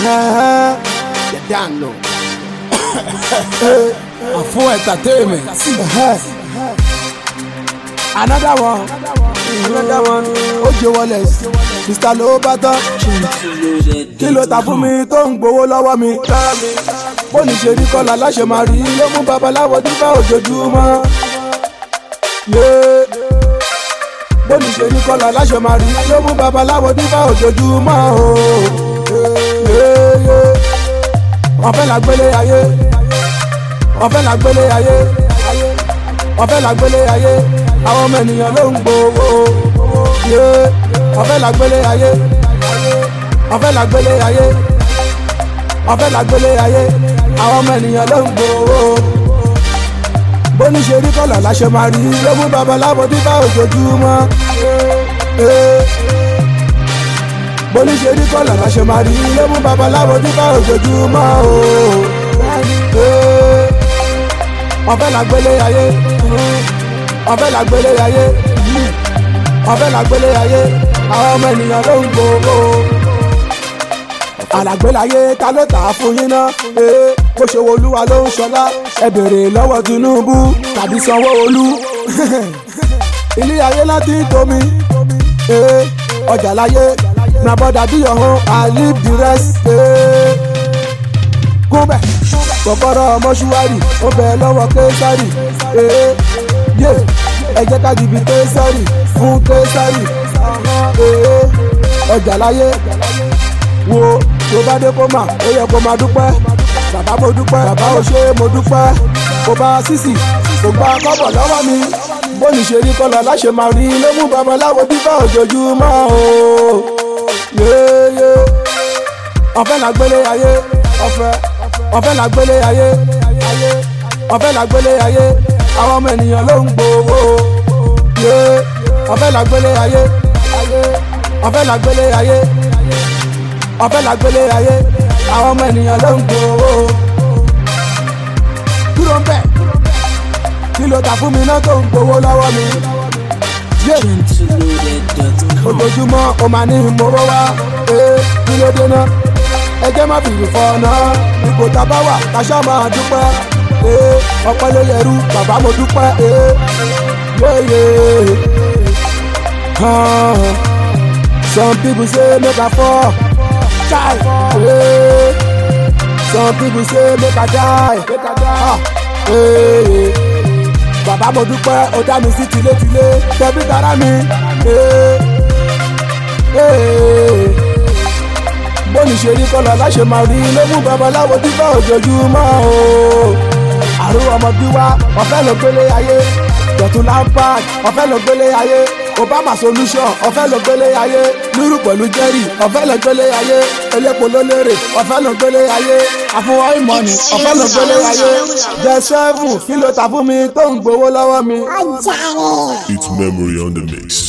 The download. Afro entertainment. Another one. Another one. Ojo Wallace. Mr. Lobato. Kí ló ta fún mi tó ń gbowó lọ́wọ́ mi? Bó ní ṣe rí kọ́lá láṣẹ máa rí ló mú babaláwo dífá ojoojúmọ́. Yeah bóni ṣe ní kọ́lá láṣẹ máa rí ló mú babaláwo dífá ojoojúmọ́ o. wọ́n fẹ́ la gbélé ayé wọ́n fẹ́ la gbélé ayé wọ́n fẹ́ la gbélé ayé àwọn ọmọ ènìyàn ló ń gbowó. wọ́n fẹ́ la gbélé ayé wọ́n fẹ́ la gbélé ayé wọ́n fẹ́ la gbélé ayé àwọn ọmọ ènìyàn ló ń gbowó bóní ṣe rí kọ́là láṣẹ máa rí ló mú babaláwo dífá ojoojúmọ́. bóní ṣe rí kọ́là láṣẹ máa rí ló mú babaláwo dífá ojoojúmọ́. wọ́n fẹ́ la gbélé ayé wọ́n fẹ́ la gbélé ayé wọ́n fẹ́ la gbélé ayé àwọn ọmọ ènìyàn ló ń gbowó. àlàgbélayé ta ló tà á fún yín náà bó ṣe wo olúwa ló ń ṣọlá ẹ bèrè lọ́wọ́ tinubu tàbí sanwó-olú ilé ayé láti ń tomi ọjà láyé na bọ́dà bí ọ̀hún i leave the rest kúbẹ̀ kọ́kọ́rọ́ mọ́ṣúárì ó bẹ̀ lọ́wọ́ késárì yé ẹ jẹ́ ká jìbì késárì fún késárì ọjà láyé wo tó bá dé kó mà ó yẹ kó máa dúpẹ́ bàbá mo dúpẹ́ bàbá o ṣé mo dúpẹ́ kò bá sísì kò gba kọ́bọ̀ lọ́wọ́ mi bóni ṣe rí kọ́lọ̀ láṣẹ máa rí ló mú babaláwo bíbá ojoojúmọ́ o yéyé ọ̀fẹ́ la gbélé ayé ọ̀fẹ́ ọ̀fẹ́ la gbélé ayé ọ̀fẹ́ la gbélé ayé àwọn ọmọ ènìyàn ló ń gbowó yé ọ̀fẹ́ la gbélé ayé ọ̀fẹ́ la gbélé ayé ọ̀fẹ́ la gbélé ayé àwọn ọmọ ènìyàn ló ń gbowó. dúró ń bẹ̀ kí ló ta fún mi náà tó ń gbowó lọ́wọ́ mi. ojoojúmọ́ o máa ní ìmọ̀wó wá kí ló dé náà ẹjẹ́ má fi ìfọ̀ náà ipò tá a bá wà káṣá máa dúpẹ́ ọpẹ́ ló yẹrú bàbá mo dúpẹ́ yéyé. some people say make I fall. Chai. Hey. Some people say make I die. Make I die. Hey. Bàbá mo dúpẹ́ ó dá mi sí tilétilé tẹbí tara mi. Bóni ṣe rí kọ́lọ̀ láṣẹ máa rí ló mú babaláwo dífá ojoojúmọ́ o. Àrùn ọmọ bí wá ọ̀fẹ́ ló gbélé ayé. Dọ̀tún lampard ọ̀fẹ́ ló gbélé ayé. Obama solution ọ̀fẹ́ ló gbélé ayé lúrù pẹ̀lú jerry ọ̀fẹ́ ló gbélé ayé elépo ló lérè ọ̀fẹ́ ló gbélé ayé àfọwọ́ ìmọ̀ni ọ̀fẹ́ ló gbélé ayé jẹ sẹ́fù kí ló ta fún mi tó ń gbowó lọ́wọ́ mi. ọjà rẹ̀. It's memory on the mix.